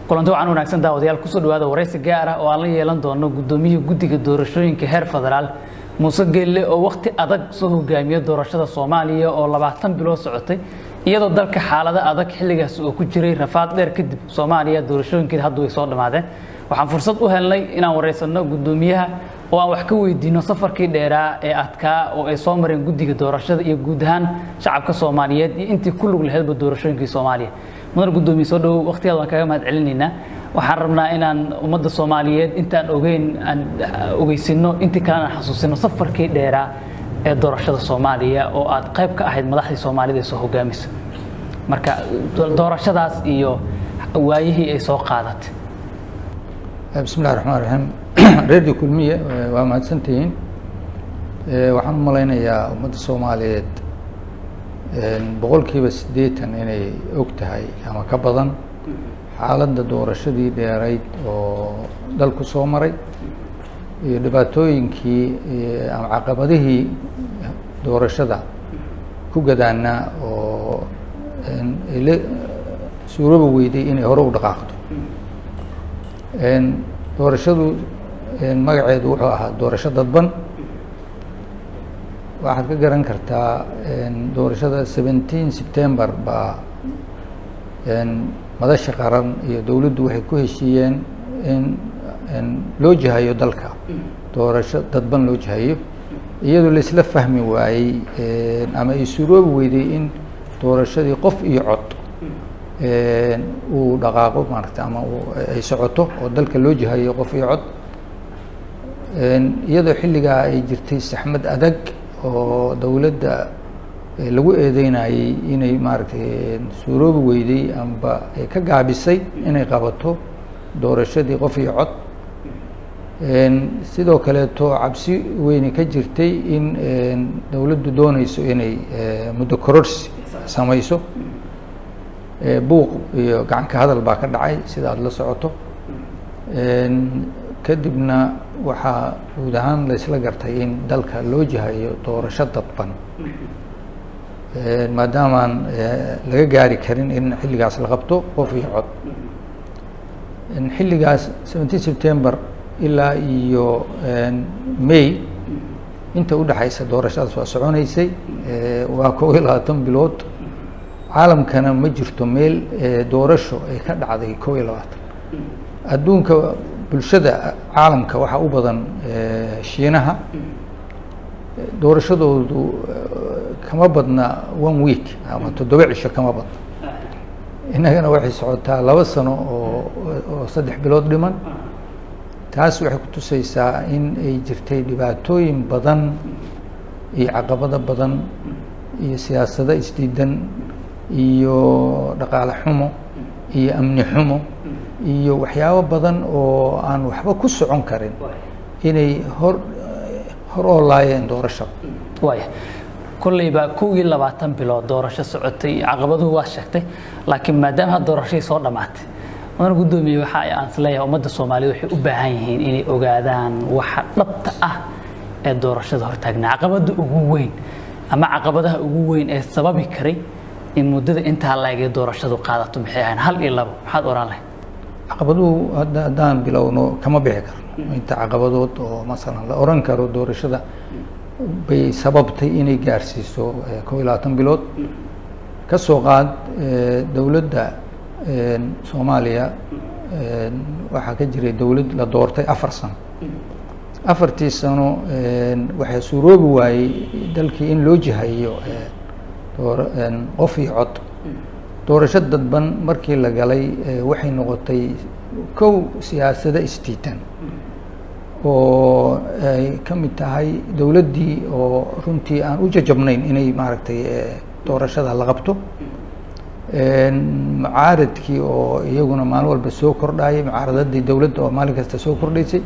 kulanti waxaan wanaagsan daawadayaal kusoo dhawaada waraysi gaar ah oo aan la yeelan doono gudoomiyihii guddiga doorashooyinka heer federaal muuse geelle oo wakhti adag soo hogaamiya doorashada soomaaliya oo labaatan bilood socotay iyadoo dalka xaalado adag xilligaas oo ku jiray rafaad dheer kadib soomaaliya doorashooyinkeeda hadda way soo dhammaadeen waxaan fursad u helnay inaan waraysanno guddoomiyaha oo aan wax ka weydiino safarkii dheeraa ee adkaa oo ay soo mareen guddiga doorashada iyo guud ahaan shacabka soomaaliyeed iyo intii ku lug laheydba doorashooyinkii soomaaliya mudan guddoomiye soo dhowow wakhtigaad waan kaga mahad celinaynaa waxaan rabnaa inaan ummadda soomaaliyeed intaan ogeyn aan ogeysino intii kalena aan xasuusino safarkii dheeraa ee doorashada soomaaliya oo aad qayb ka ahayd madaxdii soomaalida ee soo hogaamisa marka doorashadaas iyo waayihii ay soo qaadatay bismi illahi raxmaan raxiim reerkii kulmiye waa mahadsantihiin waxaan u malaynayaa ummadda soomaaliyeed boqolkiiba siddeetan inay og tahay ama ka badan xaaladda doorashadii dheerayd oo dalku soo maray iyo dhibaatooyinkii ama caqabadihii doorashada ku gadaanaa oo la suurooba weyday inay hore u dhaqaaqdo doorashadu magaceedu wuxuu ahaa doorasho dadban waxaad ka garan kartaa doorashada seventeen september baa madasha qaran iyo dowladdu waxay ku heshiiyeen in loo jihayo dalka doorasho dadban loo jihayo iyadoo laisla fahmi waayey ama ay suuroobi weyday in doorashadii qof iyo cod uu dhaqaaqo maarata ama ay socoto oo dalka loo jihayo qof iyo cod iyadoo xilligaa ay jirtay saxmad adag oo dowladda lagu eedeynayey inay maaragtay suuroobi weyday amba ay ka gaabisay inay qabato doorashadii qof iyo cod sidoo kaleeto cabsi weyne ka jirtay in dowladdu dooneyso inay muddo kororsi samayso buuq iyo gacan ka hadal baa ka dhacay sida aada la socoto kadibna waxaa guud ahaan laysla gartay in dalka loo jihayo doorasho dadban maadaamaan laga gaari karin in xilligaas la qabto qof iyo cod xilligaas seventeen september ilaa iyo may inta udhexaysa doorashadaas waa soconeysay waa kob iyo labaatan bilood caalamkana ma jirto meel doorasho ay ka dhacday kob iyo labaatan adduunka bulshada caalamka waxaa u badan shiinaha doorashadoodu kama badna one week ama toddoba cisho kama badna innagana waxay socotaa laba sano oo oo saddex bilood dhiman taas waxay kutuseysaa in ay jirtay dhibaatooyin badan iyo caqabado badan iyo siyaasado isdiidan iyo dhaqaale xumo iyo amni xumo iyo waxyaabo badan oo aan waxba ku socon karin inay hor hor oolaayeen doorashada waaya kolleyba kow iyo labaatan bilood doorasho socotay caqabaduhu waa sheegtay laakiin maadaama ha doorashadii soo dhammaatay mudan guddoomiye waxa aan isleeyahay ummadda soomaaliyed waxay u baahan yihiin inay ogaadaan waxa dhabta ah ee doorashada hortaagnaa caqabada ugu weyn ama caqabadaha ugu weyn ee sababi karay in muddada intaa laegay doorashadu qaadato maxay ahayn hal iyo labo maxaad oran lahayd caqabaduhu hadda haddaan bilowno kama bixi karno inta caqabadood oo masalan la oran karo doorashada bay sababtay inay gaarsiiso kob iyo labaatan bilood ka soo qaad dowladda soomaaliya waxaa ka jiray dowlad la doortay afar sano afartii sano waxaa suuroobi waayey dalkii in loo jihayo qof iyo cod doorasho dadban markii la galay waxay noqotay kow siyaasado isdiidan oo ay ka mid tahay dowladdii oo runtii aan u jajabnayn inay maaragtay doorashada la qabto mucaaradkii oo iyaguna maalin walba soo kordhayay mucaaradadii dowladda oo maalin kasta soo kordhaysay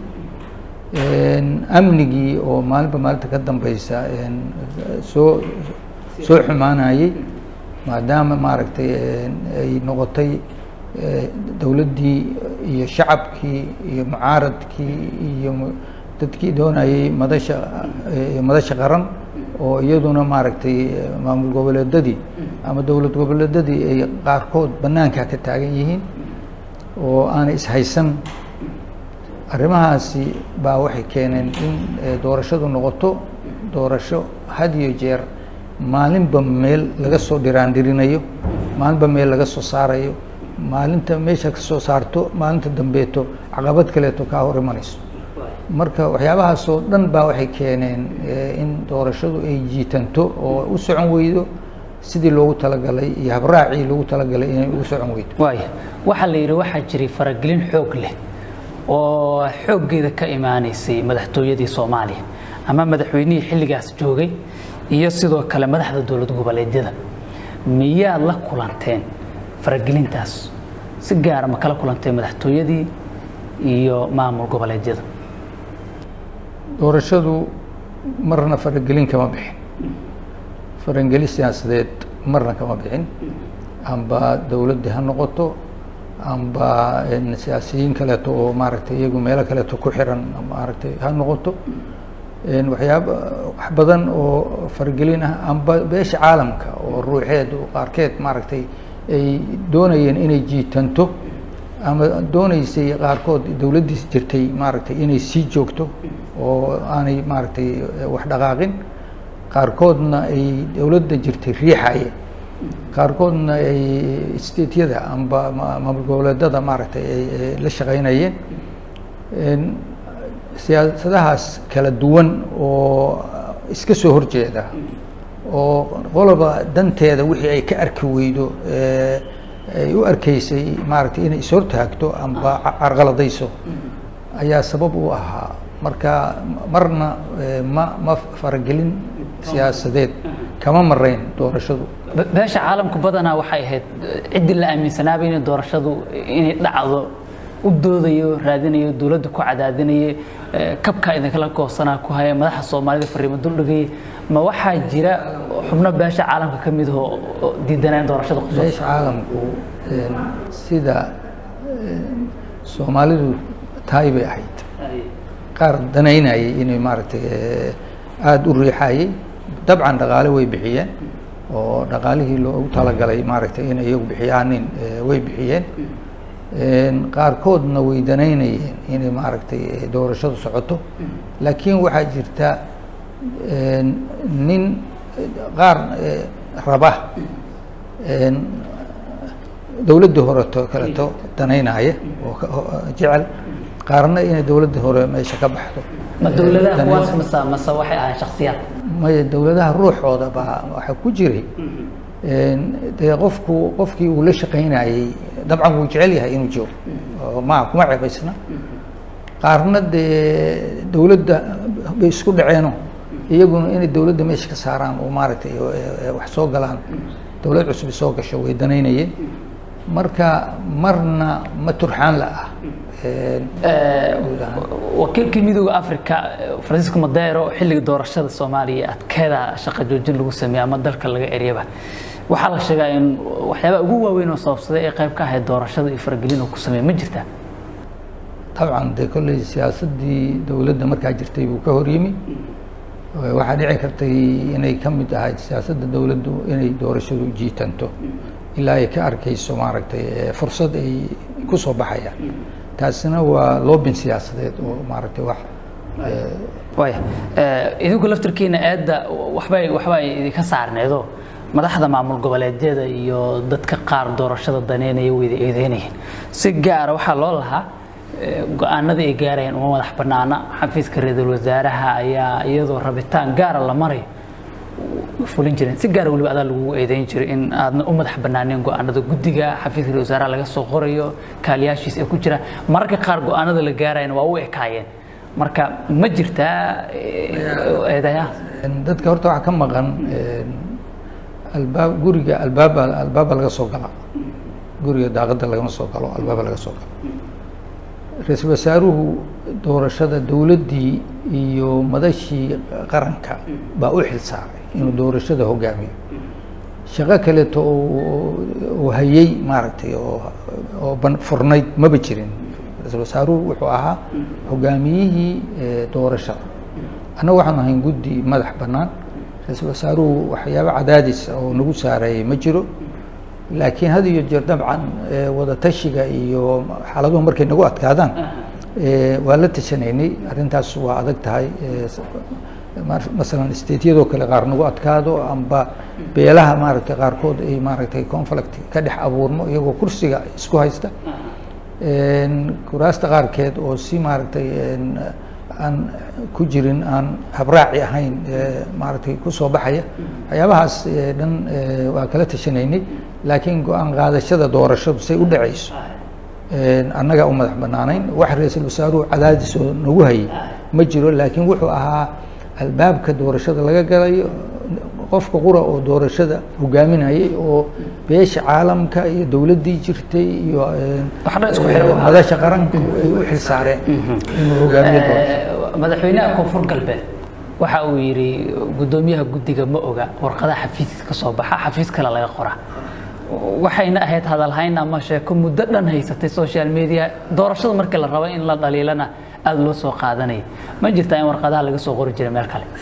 amnigii oo maalinba maalinta ka dambeysa soo soo xumaanayey maadaama maaragtay ay noqotay dowladdii iyo shacabkii iyo mucaaradkii iyo dadkii doonayey madasha madasha qaran oo iyaduna maaragtay maamul goboleedadii ama dowlad goboleedadii ay qaarkood banaanka ka taagan yihiin oo aanay ishaysan arrimahaasi baa waxay keeneen in doorashadu noqoto doorasho had iyo jeer maalinba meel laga soo dhiraandhirinayo maalinba meel laga soo saarayo maalinta meesha ka soo saarto maalinta dambeeto caqabad kaleeto kaa hor imanayso marka waxyaabahaasoo dhan baa waxay keeneen in doorashadu ay jiitanto oo u socon weydo sidii loogu talagalay iyo habraacii loogu talagalay inay ugu socon weydo waaya waxaa la yidhi waxaa jiray faragelin xoog leh oo xooggeeda ka imaaneysay madaxtooyadii soomaaliya ama madaxweynihii xilligaas joogay iyo sidoo kale madaxda dowlad goboleedyada miyaad la kulanteen faragelintaas si gaara ma kala kulanteen madaxtooyadii iyo maamul goboleedyada doorashadu marna faragelin kama bixin faragelin siyaasadeed marna kama bixin amba dowladdi ha noqoto amba siyaasiyiin kaleeto oo maaragtay iyagu meelo kaleeto ku xiran maaragtay ha noqoto waxyaaba wax badan oo faragelin ah amba beesha caalamka oo ruuxeed qaarkeed maaragtay ay doonayeen inay jiitanto ama dooneysay qaarkood dowladdiis jirtay maaragtay inay sii joogto oo aanay maaragtay wax dhaqaaqin qaarkoodna ay dowladda jirtay riixaye qaarkoodna ay stateyada amba maamul goboleedada maaragtay ay la shaqeynayeen siyaasadahaas kala duwan oo iska soo horjeeda oo qoloba danteeda wixii ay ka arki weydo ay u arkeysay maaragtay inay ishortaagto amba carqaladayso ayaa sabab u ahaa marka marna ma ma faragelin siyaasadeed kama marayn doorashadu beesha caalamku badanaa waxay ahayd ciddii la aaminsanaaba inay doorashadu inay dhacdo u doodayo raadinayo dowladda ku cadaadinaye kabkaa idinkala goosanaa ku haya madaxa soomaalida fariimo duldhigaya ma waxaa jira xubno beesha caalamka ka mid oo diidanaa in doorashada beesha caalamku sida soomaalidu tahay bay ahayd qaar danaynayay inay maaragtay aada u riixayay dabcan dhaqaale way bixiyeen oo dhaqaalihii loogu talagalay maaragtay in iyagu bixiyaanin way bixiyeen qaarkoodna way danaynayeen inay maaragtay doorashadu socoto laakiin waxaa jirta nin qaar raba dowladdii horeto kaleto danaynaya oo jecel qaarna inay dowladda hore meesha ka baxdo ma dowladaha kuwaas mase mase waxay ahayn shaksiyaad maya dowladaha ruuxooda baa waxaa ku jiray dee qofku qofkii uu la shaqaynayey dabcan wuu jecel yahay inuu joogo oo ma kuma cebaysna qaarna dee dowladda bay isku dhaceeno iyaguna inay dowladda meesha ka saaraan oo maaragtay wax soo galaan dowlad cusub soo gasho way danaynayeen marka marna ma turxaan la ah wakiilkii midooda africa francisco madero xilliga doorashada soomaaliya adkeeda shaqa joojin lagu sameeyey ama dalka laga eryaba waxaa la sheegaa in waxyaabaa ugu waaweyn oo sababsaday ee qayb ka ahayd doorashada iyo faragelin oo ku sameeyey ma jirtaa dabcan dee kolley siyaasaddii dowladda markaa jirtay buu ka hor yimi waxaa dhici kartay inay ka mid ahayd siyaasadda dowladdu inay doorashadu jiitanto ilaa ay ka arkayso maaragtay fursad ay ku soo baxayaan taasina waa loobin siyaasadeed oo maaragtay wax waya idinku laftirkiina eedda waxbay waxbay idinka saarneedo madaxda maamul goboleedyada iyo dadka qaar doorashada daneynaya wayda eedeynayeen si gaara waxaa loo lahaa go-aanadii ay gaarayeen uma madax banaana xafiiska ra-iisul wasaaraha ayaa iyadoo rabitaan gaara la marayo fulin jireen si gaara weliba adaa lagugu eedeyn jiray in aadna u madax banaaneen go-aanada guddiga xafiiska ra-isul wasaaraha laga soo qorayo kaaliyaashiis ee ku jira mararka qaar go-aanada la gaarayana waa u ekaayeen marka ma jirtaa eedayaa dadka horta waxaa ka maqan albaab guriga albaaba albaaba laga soo gala guriga daaqadda lagama soo galo albaaba laga soo galo ra-iisul wasaaruhu doorashada dowladdii iyo madashii qaranka baa u xil saaray inuu doorashada hogaamiyo shaqo kaleeto uu hayey maaragtay oo oo ban furnayd maba jirin ra-iisul wasaaruhu wuxuu ahaa hogaamiyihii doorashada annaga waxaan ahayn guddi madax bannaan ra-iisul wasaaruhu waxyaabo cadaadis oo nagu saareeyey ma jiro laakiin had iyo jeer dabcan wada tashiga iyo xaaladuhu markay nagu adkaadaan waa la tashanaynay arrintaas waa adag tahay masalan stateyadoo kale qaar nagu adkaado amba beelaha maaragtay qaarkood ay maaragtay conflict ka dhex abuurmo iyagoo kursiga isku haysta kuraasta qaarkeed oo si maaragtay aan ku jirin aan habraaci ahayn maaragtay kusoo baxaya waxyaabahaas dhan waa kala tashanaynay laakiin go-aan qaadashada doorashadu say u dhacayso annagaa u madax banaanayn wax ra-iisul wasaaruhu cadaadis oo nagu hayay ma jiro laakiin wuxuu ahaa albaabka doorashada laga galayo qofka qura oo doorashada hogaaminayay oo beesha caalamka iyo dowladdii jirtay iyo madasha qaranku ay u xilsaareen inuu hogaamiyo doorashada madaxweynaha koonfur galbeed waxa uu yidhi guddoomiyaha guddiga ma oga warqadaha xafiis ka soo baxa xafiis kale laga qora waxayna ahayd hadalhayn ama sheeko muddo dhan haysatay social media doorashada markii la rabo in la dhaliilana aada loo soo qaadanaya ma jirtaa in warqadaha laga soo qori jiray meel kale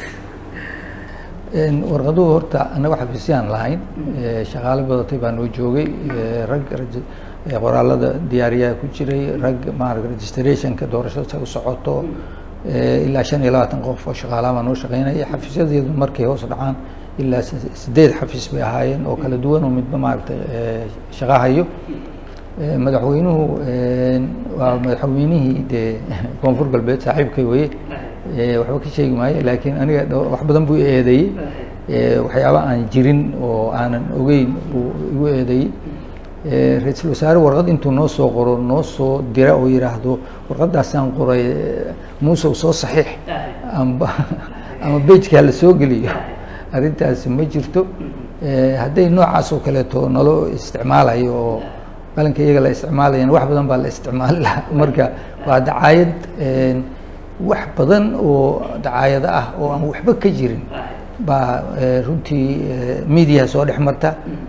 warqaduhu horta annaga xafiisyaan lahayn shaqaale badatay baa noo joogay rag qoraalada diyaariyaha ku jiray rag maarag registrationka doorashada say u socoto ilaa shan iyo labaatan qof oo shaqaalaha baa noo shaqeynaya xafiisyadeedu markay hoos dhacaan ilaa sideed xafiis bay ahaayeen oo kala duwan oo midba maaragtay shaqahayo madaxweynuhu waa madaxweynihii dee koonfur galbeed saaxiibkay weye waxba ka sheegi maayo laakiin aniga wax badan buu eedeeyey waxyaaba aan jirin oo aanan ogeyn buu igu eedeeyey ra-iisul wasaare warqad intuu noo soo qoro noo soo dira oo yidhaahdo warqadaasaan qoray muusow soo saxiix amba ama bejkaa la soo geliyo arrintaasi ma jirto hadday noocaas oo kaleeto nalo isticmaalayo oo qalinka iyaga la isticmaalayan wax badan baa la isticmaali lahaa marka waa dacaayad wax badan oo dacaayado ah oo aan waxba ka jirin baa runtii mediaha soo dhex marta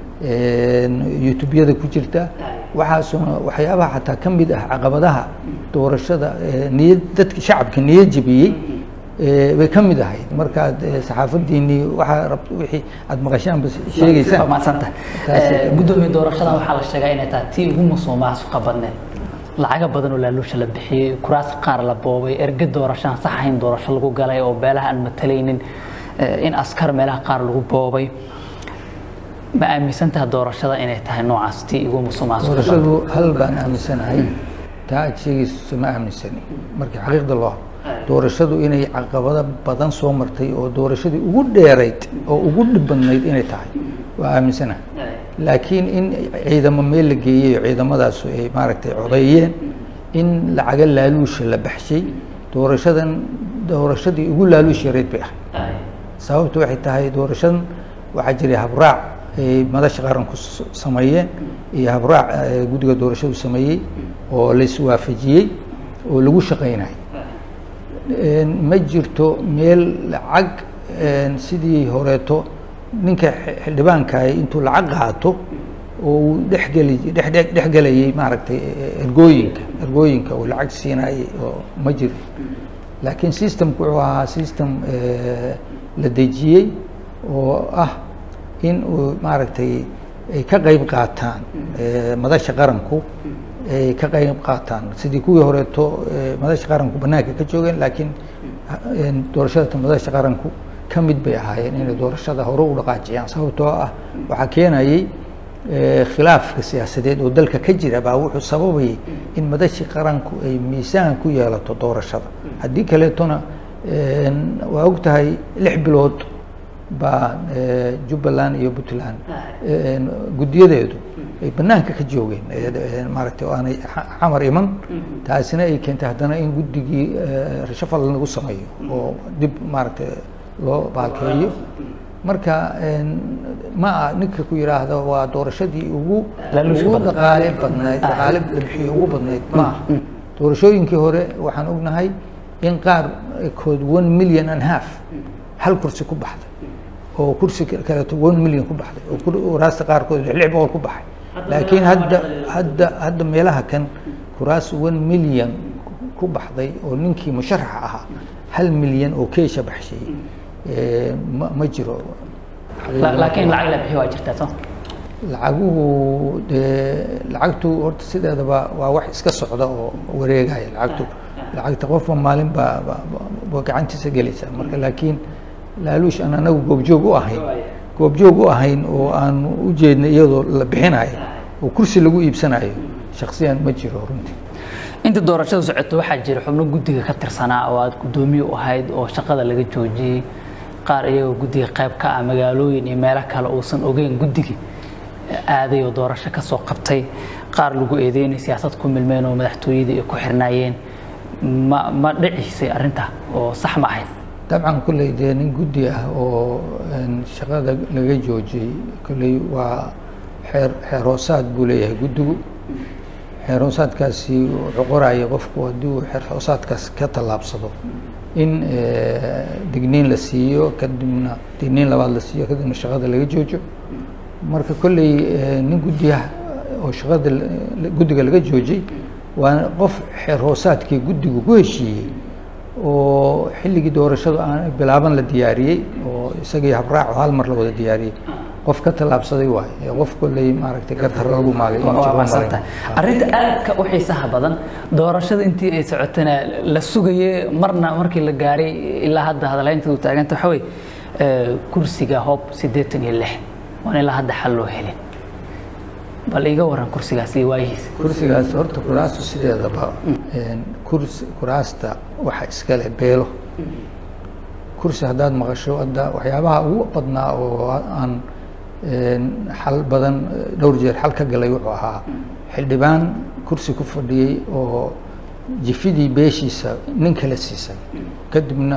youtubeyada ku jirta waxaasuna waxyaabaha xataa ka mid ah caqabadaha doorashada niyad dadka shacabka niyad jebiyey bay ka mid ahayd markaad saxaafadiinii waxaa rab wixii aada maqashaanba sheegeysaan madsanta guddoomiye doorashadan waxaa la sheegaa inay tahay tii ugu musuqmaasuqa badneed lacaga badan oo laaluusha la bixiyey kuraas qaar la boobay erge doorashaan sax ahayn doorasho lagu galay oo beelaha aan matalaynin in askar meelaha qaar lagu boobay ma aaminsantaha doorashada inay tahay noocaas tii ugu musuqmaasuqa doorashadu hal baan aaminsanahay taa aad sheegayso ma aaminsani markii xaqiiqda loo doorashadu inay caqabado badan soo martay oo doorashadii ugu dheerayd oo ugu dhib badnayd inay tahay waa aaminsanahay laakiin in ciidamo meel la geeyey oo ciidamadaasu ay maaragtay codeeyeen in lacaga laaluusha la baxshay doorashadan doorashadii ugu laaluush yareyd bay ahay sababtu waxay tahay doorashadan waxaa jiray habraac ay madasha qaranku sameeyeen iyo habraac guddiga doorashadu sameeyey oo la iswaafajiyey oo lagu shaqeynayo ma jirto meel lacag sidii horeeto ninka xildhibaankaay intuu lacag qaato oo uu dhexgeli dhe dhexgelayay maaragtay ergooyinka ergooyinka uu lacag siinayay oo ma jiro laakiin systemku wuxuu ahaa system la dejiyey oo ah in uu maaragtay ay ka qeyb qaataan madasha qaranku ay ka qeyb qaataan sidii kuwii horeeto madasha qaranku banaanka ka joogeen laakiin doorashada madasha qaranku ka mid bay ahaayeen inay doorashada hore u dhaqaajiyaan sababtoo ah waxaa keenayey khilaafka siyaasadeed oo dalka ka jira baa wuxuu sababayay in madashii qaranku ay miisaan ku yeelato doorashada haddii kaleetona waa og tahay lix bilood baa jubbaland iyo puntland guddiyadeedu ay banaanka ka joogeen maaragtay oo aanay xamar iman taasina ay keentay haddana in guddigii rashafal lagu sameeyo oo dib maaragtay loo baalkeeyo marka ma ah ninka ku yidhaahdo waa doorashadii ugu ugu dhaqaale badnayd dhaqaale la bixiyo ugu badnayd ma ah doorashooyinkii hore waxaan ognahay in qaar kood one million and half hal kursi ku baxday oo kursi kaleeto one million ku baxday oo kuraasta qaarkood lix boqol ku baxay laakiin hadda hadda hadda meelaha kan kuraas one million ku baxday oo ninkii musharaxa ahaa hal milyan oo keesha baxshay ma ma jiro laakiin lacag la bixiyo waa jirtaa soo lacaguhu dee lacagtu horta sideedaba waa wax iska socda oo wareegaya lacagtu lacagta qofba maalin baa ba gacantiisa gelaysa marka laakiin laaluush aan anagu goobjoog u ahayn goobjoog u ahayn oo aan u jeedna iyadoo la bixinayo oo kursi lagu iibsanayo shaksiyan ma jiro runtii inta doorashada socoto waxaa jira xubno guddiga ka tirsanaa oo aad guddoomiye u ahayd oo shaqada laga joojiyey qaar iyagoo guddiga qayb ka ah magaalooyin iyo meelo kale uusan ogeyn guddigii aaday oo doorasho ka soo qabtay qaar lagu eedeynay siyaasad ku milmeen oo madaxtooyadii ay ku xirnaayeen ma ma dhiciisay arrintaa oo sax ma ahayd dabcan kolley dee nin guddi ah oo shaqada laga joojiyey kolley waa xeer xeer hoosaad buu leeyahay guddigu xeer hoosaadkaasi wuxuu qoraya qofku haddii uu xeer hoosaadkaas ka tallaabsado in digniin la siiyo kadibna digniin labaad la siiyo kadibna shaqada laga joojo marka kolley nin guddiyaha oo shaqada guddiga laga joojiyey waa qof xeer hoosaadkii guddigu ku heshiiyey oo xilligii doorashadu aan bilaaban la diyaariyey oo isagii habraaco hal mar la wada diyaariyey qof ka tallaabsaday waay qof kolley maaragtay gartar lagu maalay arrinta aadka u xiisaha badan doorashada intii ay socotana la sugayey marna markii la gaaray ilaa hadda hadalaynteedu taaganta waxa weye kursiga hoob siddeetan iyo lix waan ilaa hadda xal loo helin bal iga waran kursigaas iyo waayihiisa kursigaas horta kuraastu sideedaba kurs kuraasta waxa iskale beelo kursi haddaad maqasho hadda waxyaabaha ugu badnaa oo aan xal badan dhowr jeer xal ka galay wuxuu ahaa xildhibaan kursi ku fadhiyey oo jifidii beeshiisa nin kala siisay kadibna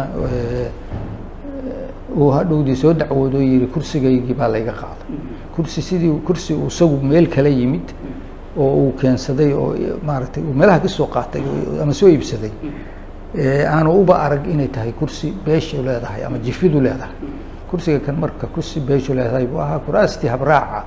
uu hadhowdii soo dacwoodo yidhi kursigaygii baa layga qaaday kursi sidii kursi uu isagu meel kala yimid oo uu keensaday oo maaragtay uu meelaha ka soo qaatay ama soo iibsaday aanu uba arag inay tahay kursi beeshu leedahay ama jifidu leedahay kursiga kan marka kursi beeshu leedahay buu ahaa kuraastii habraaca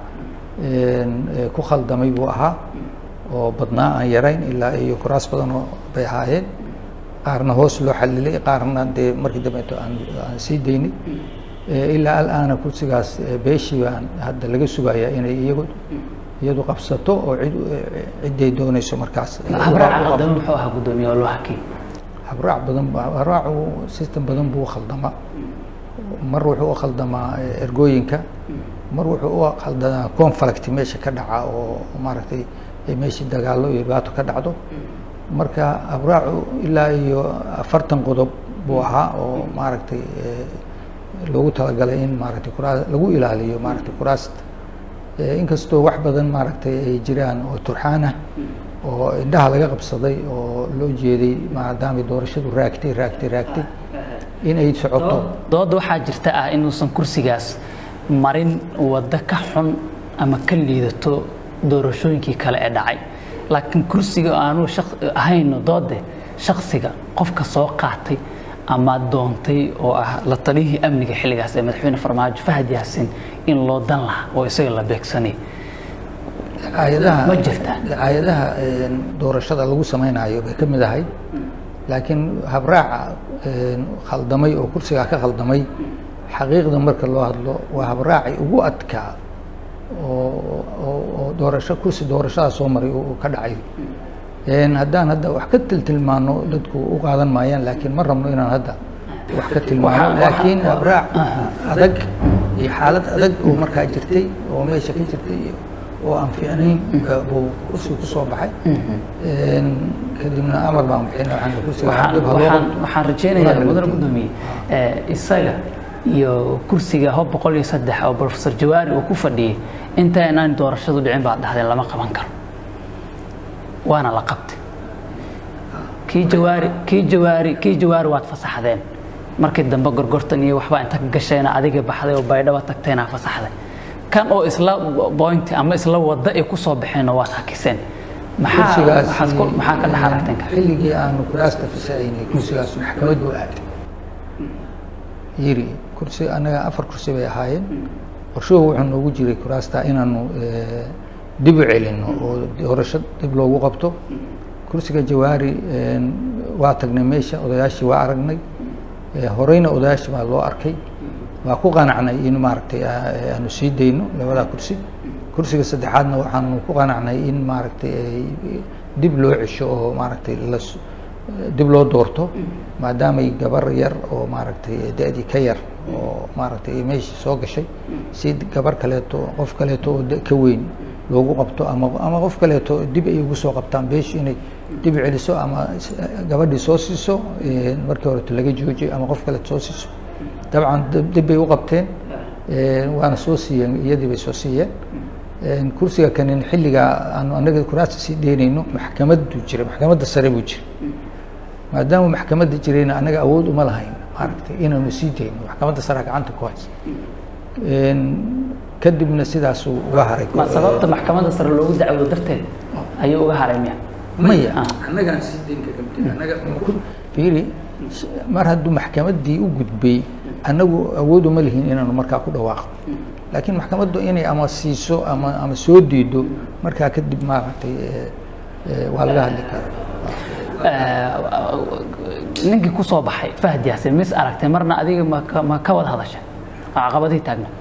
ku khaldamay buu ahaa oo badnaa aan yarayn ilaa iyo kuraas badan oo bay ahaayeen qaarna hoos loo xalilay qaarna dee markii dambeeto aan aan sii daynay ilaa alaana kursigaas beeshii baan hadda laga sugayaa inay iyagu iyadu qabsato oo cid cidday doonayso markaas habraaca qaldama muxuu ahaa guddoomiye oo loo hakiyey habraac badan habraacu system badan buu khaldama mar wuxuu u khaldamaa ergooyinka mar wuxuu u khaldamaa conflict meesha ka dhaca oo maaragtay meeshii dagaallo iyo dhibaato ka dhacdo marka habraacu ilaa iyo afartan qodob buu ahaa oo maaragtay loogu talagalay in maaragtay kuraa lagu ilaaliyo maaragtay kuraasta inkastoo wax badan maaragtay ay jiraan oo turxaanah oo indhaha laga qabsaday oo loo jeeday maadaamay doorashadu raagtay raagtay raagtay inay socoto dooda waxaa jirta ah inuusan kursigaas marin waddo ka xun ama ka liidato doorashooyinkii kale ee dhacay laakiin kursiga aanu ahayno doode shaksiga qofka soo qaatay ama doontay oo ah la taliyihii amniga xilligaas ee madaxweyne farmaajo fahad yaasin in loo dan lahaa oo isaga la beegsanay ayadaha ma jirtaa ayadaha doorashada lagu samaynayo bay ka mid ahay laakiin habraaca khaldamay oo kursigaa ka khaldamay xaqiiqda marka loo hadlo waa habraaci ugu adkaa oo oo doorasho kursi doorashadaa soo maray uu ka dhacay haddaan hadda wax ka tiltilmaano dadku u qaadan maayaan laakiin ma rabno inaan hadda wax ka tilmaano laakiin habraac adag iyo xaalad adag oo markaa jirtay oo meesha ka jirtay oo aan fiicnayn buu kursiga kusoo baxay kadibna amar baan bixin waxaan kursiga waxaan waxaan rajaynayaa mudane guddoomiye isaga iyo kursiga hob boqol iyo saddex oo professor jawaari uu ku fadhiyey inta inaan doorashadu dhicin baad dhahdeen lama qaban karo waana la qabtay kii jawaari kii jawaari kii jawaari waad fasaxdeen markii dambe gorgortan iyo waxbaa inta ka gasheena adiga baxday oo baydhaba tagteenaa fasaxday kan oo isla bointi ama isla wadda ay kusoo baxeenoo waad hakiseen maxaa maxaad ku maxaa ka dhex aragteen kale xilligii aanu kuraasta fasaxaynay kursigaas maxkamad buu aaday yiri kursi anaga afar kursi bay ahaayeen qorshuhu wuxuu noogu jiray kuraasta inaanu dib u celino oo doorasho dib loogu qabto kursiga jawaari waa tagnay meesha odayaashii waa aragnay horeyna odayaashii baa loo arkay waa ku qanacnay in maaragtay aanu sii dayno labadaa kursi kursiga saddexaadna waxaanu ku qanacnay in maaragtay dib loo cesho oo maaragtay la dib loo doorto maadaamay gabar yar oo maaragtay da-dii ka yar oo maaragtay meeshii soo gashay si gabar kaleeto qof kaleeto oo ka weyn loogu qabto ama ama qof kaleeto dib ay ugu soo qabtaan beeshu inay dib celiso ama gabadhii soo siiso markii horeto laga joojiyo ama qof kaleeto soo siiso dabcan dib bay u qabteen waana soo siiyeen iyadii bay soo siiyeen kursiga kanin xilligaa aanu anaga kuraasta sii dheynayno maxkamaddu jira maxkamadda sare buu jira maadaama maxkamadda jirayna anaga awood uma lahayn maaragtay inaanu sii dayno maxkamadda sare gacanta ku haysa kadibna sidaasuu uga haray ma sababta maxkamadda sare loogu dacwoodo darteed ayuu uga haray miya maya annagaan sii dayn kaga anaga fiiri mar hadduu maxkamaddii u gudbay annagu awood uma lihin inaanu markaa ku dhawaaqo laakiin maxkamaddu inay ama siiso ama ama soo diido markaa kadib maaragtay waa laga hadli karaa ninkii ku soo baxay fahd yaasin mis aragtay marna adiga ma ka ma ka wada hadasha caqabadihii taagna